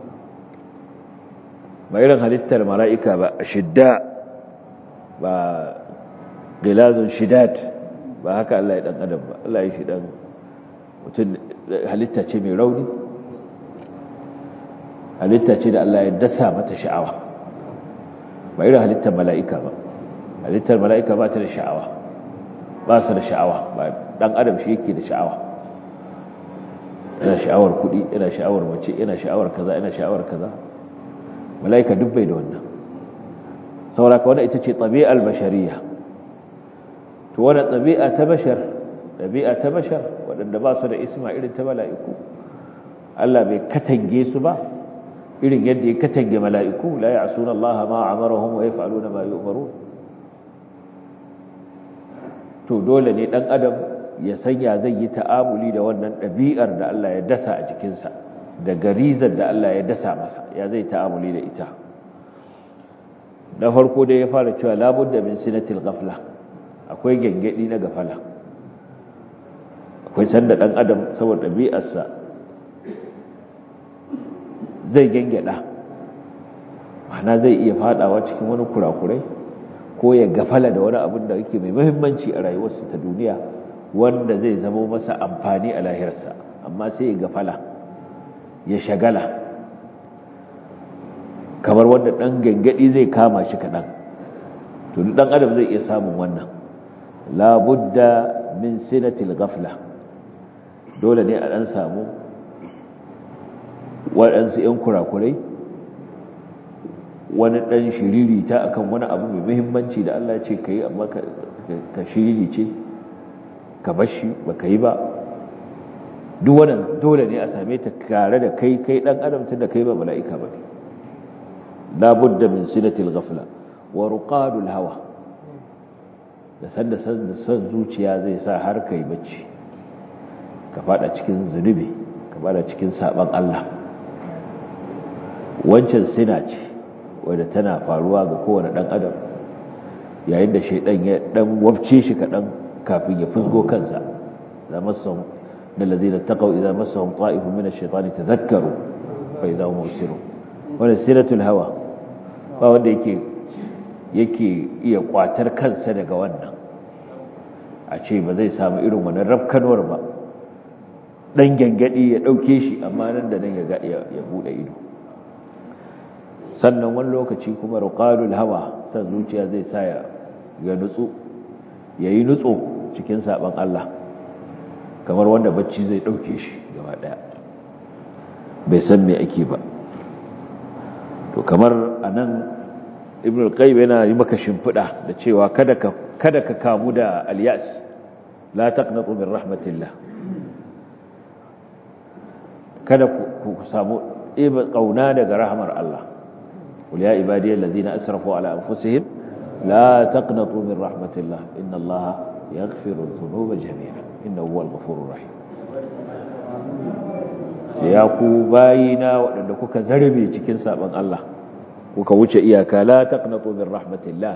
ba irin halittar mala'ika ba shidda ba gilazun shidad ba haka Allah ya dan adam ba Allah ya shi dan mutum halitta ce mai rauni halitta ce da Allah ya dasa mata sha'awa ba irin halittar mala'ika ba halittar mala'ika ba ta da sha'awa ba su da sha'awa ba dan adam shi yake da sha'awa yana sha'awar kuɗi yana sha'awar mace yana sha'awar kaza yana sha'awar kaza mala'ika duk bai da wannan sauraka wadda ita ce ɗabi'ar bashariya to wadda ɗabi'a ta bashar ɗabi'a ta bashar waɗanda ba su da isma irin ta mala'iku Allah bai katange su ba irin yadda ya katange mala'iku la ya asuna Allah ma amarahum wa yaf'aluna ma yu'marun to dole ne dan adam ya sanya zai yi ta'amuli da wannan ɗabi'ar da Allah ya dasa a jikinsa da garizar da Allah ya dasa masa ya zai ta'amuli da ita na farko dai ya fara cewa labudda min sinatil ghafla akwai gengedi na gafala akwai sanda dan adam saboda ɗabi'arsa zai gengeda ma'ana zai iya fadawa cikin wani kurakurai ko ya gafala da wani abin da yake mai muhimmanci a rayuwarsa ta duniya wanda zai zama masa amfani a lahirarsa amma sai ya gafala ya shagala kamar wanda ɗan gangadi zai kama shi kaɗan to ɗan adam zai iya samun wannan labudda min sinatil gafla dole ne a ɗan samu waɗansu ‘yan kurakurai wani ɗan shiriri ta akan wani abu mai muhimmanci da Allah ce ka yi amma ka shiriri ce ka bashi ba ka yi ba duk wannan dole ne a same ta kare da kai kai dan adam tun da kai ba mala'ika ba ne labudda min sinatil ghafla wa ruqadul hawa da sanda san son zuciya zai sa har kai bacci ka fada cikin zunubi ka fada cikin saban Allah wancan sina ce wadda tana faruwa ga kowane dan adam yayin da shaidan ya dan wafce shi kadan kafin ya fusgo kansa da masan da ladina taqaw idza massahum ta'ifun min ash-shaytani tadhakkaru fa idza hum mubsirun wannan siratul hawa ba wanda yake yake iya kwatar kansa daga wannan a ce ba zai samu irin wannan rafkanwar ba dan gangadi ya dauke shi amma nan da nan ya ga ya bude ido sannan wani lokaci kuma ruqalul hawa san zuciya zai sa ya ya nutsu yayi nutso cikin saban Allah kamar wanda bacci zai dauke shi gaba daya bai san me ake ba to kamar anan ibn al-qayyim yana yi maka shimfida da cewa kada ka kada ka kamu da al-yas la taqnatu min rahmatillah kada ku samu ibe kauna daga rahmar Allah qul ya ibadiyal ladina asrafu ala anfusihim la taqnatu min rahmatillah inna allaha yaghfiru dhunuba jami'a innahu huwal ghafurur rahim sai ya ku bayina waɗanda kuka zarbe cikin saban Allah kuka wuce iyaka la taqnatu min rahmatillah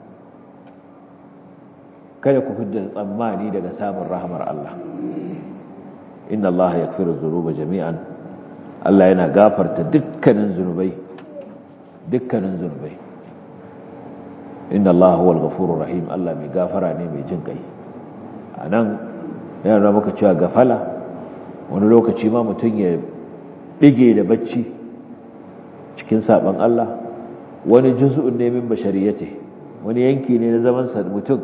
kada ku fidda tsammani daga samun rahmar Allah inna Allah yaghfiru dhunuba jami'an Allah yana gafarta dukkanin zunubai dukkanin zunubai inna Allah huwal ghafurur rahim Allah mai gafara ne mai jin kai anan yana maka cewa gafala wani lokaci ma mutum ya bige da bacci cikin saban Allah wani juz'un ne min bashariyati wani yanki ne na zaman sa mutum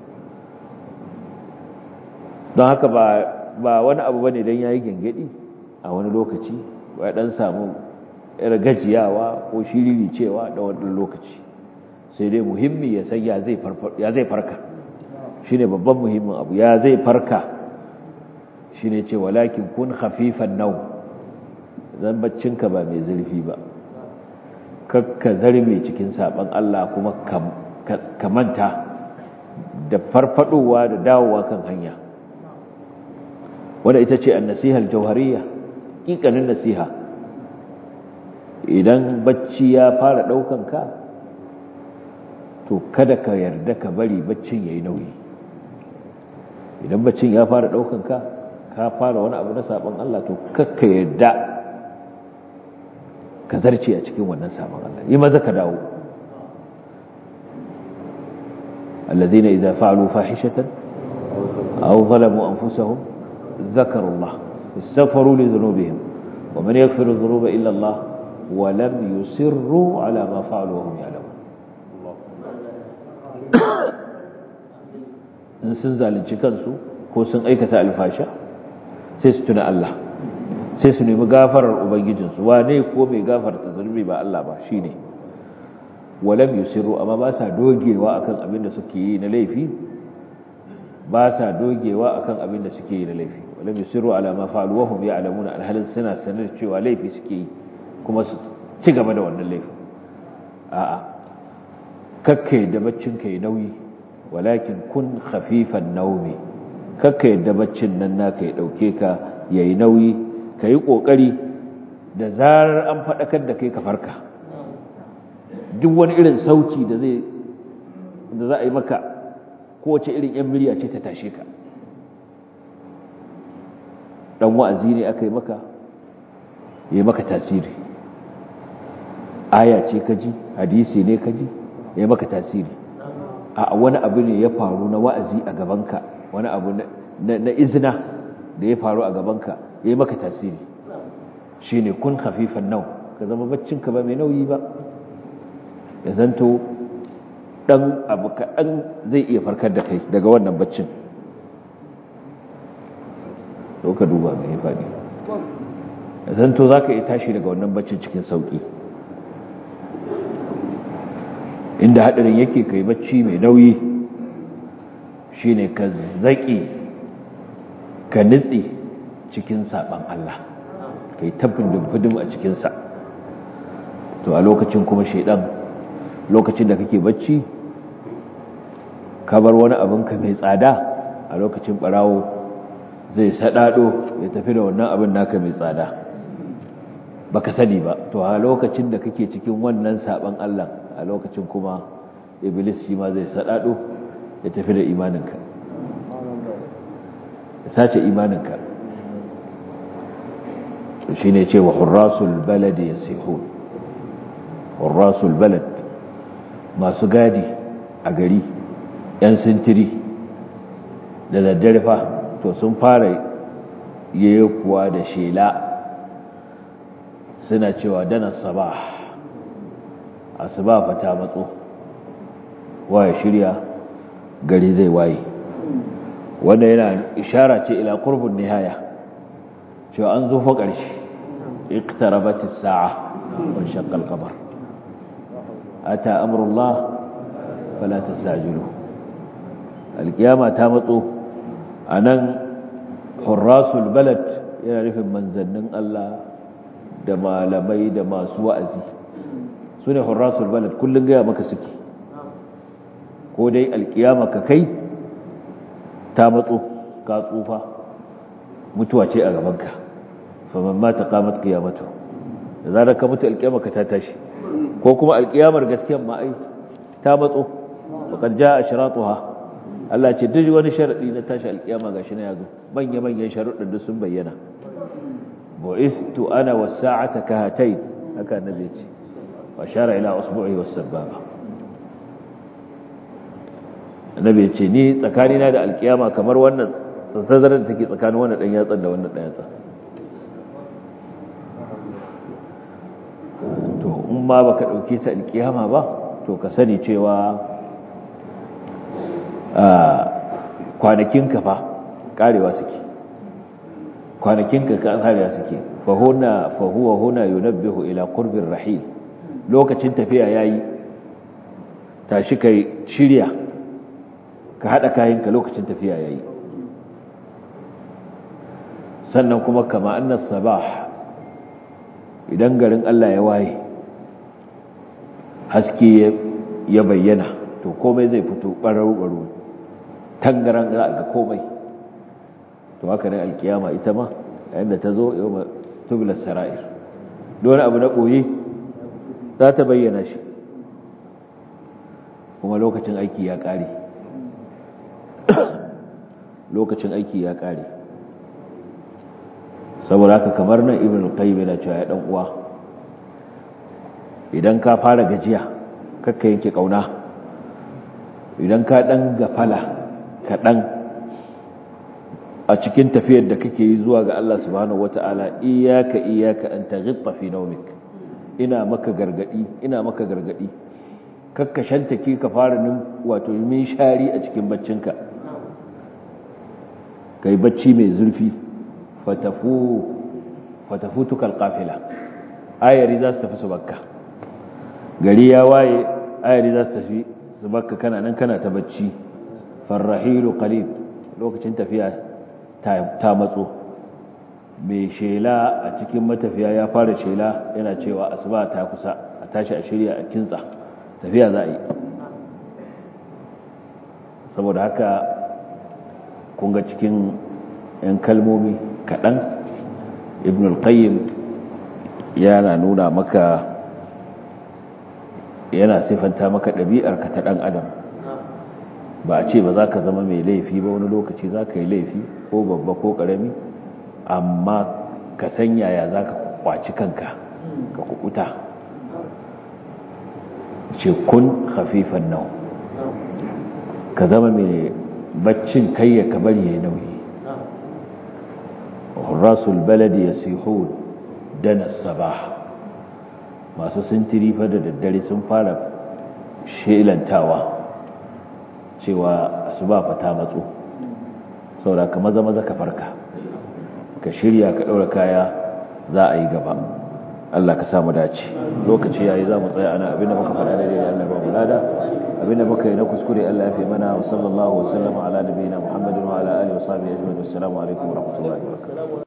don haka ba ba wani abu bane dan yayi gengedi a wani lokaci ba dan samu yar gajiyawa ko shiriri cewa da wannan lokaci sai dai muhimmi ya san ya zai ya zai farka shine babban muhimmin abu ya zai farka shine ce walakin kun khafifan nau zan baccinka ba mai zurfi ba kakka zarme cikin saban Allah kuma ka manta da farfadowa da dawowa kan hanya wanda ita ce an-nasihal jawhariyya kikanin nasiha idan bacci ya fara daukan ka to kada ka yarda ka bari baccin yayi nauyi idan baccin ya fara daukan ka ka fara wani abu na sabon Allah to kakka yarda ka zarce a cikin wannan sabon Allah yi maza ka dawo alladhina idza fa'alu fahishatan aw zalamu anfusahum ذكروا الله استغفروا لذنوبهم ومن يغفر الذنوب إلا الله ولم يسروا على ما فعلوا وهم يعلمون in sun zalunci kansu ko sun aikata alfasha sai su tuna Allah sai su nemi gafarar ubangijinsu wane ko mai gafarta zunubi ba Allah ba shine walam yusiru amma ba sa dogewa akan abin da suke yi na laifi ba sa dogewa akan abin da suke yi na laifi walam yusiru ala ma fa'alu wa hum ya'lamuna alhalin suna sanar cewa laifi suke yi kuma su ci gaba da wannan laifin a'a kakkai da baccin kai nauyi walakin kun khafifan naumi kakka yadda baccin nan naka ya dauke ka yayi nauyi kai kokari da zarar an fadakar da kai ka farka duk wani irin sauti da zai da za a yi maka kowace irin yan miliya ce ta tashe ka dan wa'azi ne aka yi maka yayi maka tasiri aya ce kaji hadisi ne kaji yayi maka tasiri a wani abu ne ya faru na wa'azi a gabanka wani abu na izina da ya faru a gabanka ya yi maka tasiri shi ne kun hafifan nau ka zama baccinka ba mai nauyi ba ya zanto ɗan abu kaɗan zai iya farkar da kai daga wannan baccin ka duba mai faɗi ya zanto za ka iya tashi daga wannan baccin cikin sauƙi inda hadarin yake kai bacci mai nauyi shine ka zaki ka nitsi cikin saban Allah kai tabbin dumfudum a cikin sa to a lokacin kuma shedan lokacin da kake bacci ka bar wani abin ka mai tsada a lokacin barawo zai sadado ya tafi da wannan abin naka mai tsada baka sani ba to a lokacin da kake cikin wannan saban Allah a lokacin kuma iblis shi ma zai sadado ya tafi da imaninka ya sace imaninka to shine ce wa hurrasul balad yasihun hurrasul balad masu gadi a gari yan sintiri da daddare fa to sun fara kuwa da shela suna cewa dana sabah asuba fa ta matso waya shirya gari zai waye wanda yana ishara ce ila qurbun nihaya cewa an zo fa ƙarshe اقتربت الساعة وانشق القمر أتى أمر الله فلا تستعجلوه القيامة تامطوا أنا حراس البلد yana nufin manzannin Allah da malamai da masu wa'azi su ne hurrasul balad kullum gaya maka suke ko dai alkiyama ka kai ta matso ka tsufa mutuwa ce a gabanka faman mata qamat qiyamatu da zarar ka mutu alkiyama ka ta tashi ko kuma alkiyamar gaskiyar ma ai ta matso faqad jaa ashratuha Allah ce duk wani sharadi na tashi alkiyama gashi na yazo manya manyan sharuɗin duk sun bayyana bu'istu ana was-sa'ata kahatayn haka annabi ce wa shara ila usbu'i was-sababa annabi ce ni tsakanina da alkiyama kamar wannan tazarar da take tsakanin wannan dan yatsan da wannan dan yatsan to in ma baka dauke ta alkiyama ba to ka sani cewa a kwanakin ka fa karewa suke kwanakin ka karewa suke fa huna fa huwa huna yunabbihu ila qurbir rahil lokacin tafiya yayi tashi kai shirya ka hada kayanka lokacin tafiya yayi sannan kuma kama annas sabah idan garin Allah ya waye haske ya bayyana to komai zai fito ɓarau-ɓarau tangaran za a ga komai to haka ne alkiyama ita ma yadda ta zo yau tubular sara'ir don abu na ɓoye za ta bayyana shi kuma lokacin aiki ya ƙare lokacin aiki ya ƙare saboda haka kamar nan ibn al-qayyim yana cewa ya dan uwa idan ka fara gajiya kakka yanke kauna idan ka dan gafala ka dan a cikin tafiyar da kake yi zuwa ga Allah subhanahu wataala iyyaka iyyaka an taghitta fi nawmik ina maka gargadi ina maka gargadi kakka shantake ka fara nin wato min shari a cikin baccinka kai bacci mai zurfi fatafu fatafutuka alqafila ayari za su tafi su bakka gari ya waye ayari za su tafi su bakka kana nan kana ta bacci farrahilu qalib lokacin tafiya ta matso mai shela a cikin matafiya ya fara shela yana cewa asuba ta kusa a tashi a shirya a kintsa tafiya za a yi saboda haka kun ga cikin 'yan kalmomi kaɗan ibn al-qayyim yana nuna maka yana sifanta maka ɗabi'arka ta ɗan adam ba a ce ba za ka zama mai laifi ba wani lokaci za ka yi laifi ko babba ko ƙarami amma ka san yaya za ka kwaci kanka ka kukuta ce kun hafifan nau ka zama mai baccin kayya ka bari ya nauyi rasul baladi ya sihun dana sabah masu sintiri fa da daddare sun fara shelantawa cewa asuba fa ta matso saboda ka maza maza ka farka ka shirya ka daura kaya za a yi gaba Allah ka samu dace lokaci yayi za mu tsaya ana abinda muka faɗa da dai Allah ba mu lada abinda muka yi na kuskure Allah ya fi mana wa sallallahu wa sallama ala nabiyina Muhammadin wa ala alihi wa sahbihi ajma'in assalamu alaikum wa rahmatullahi wa barakatuh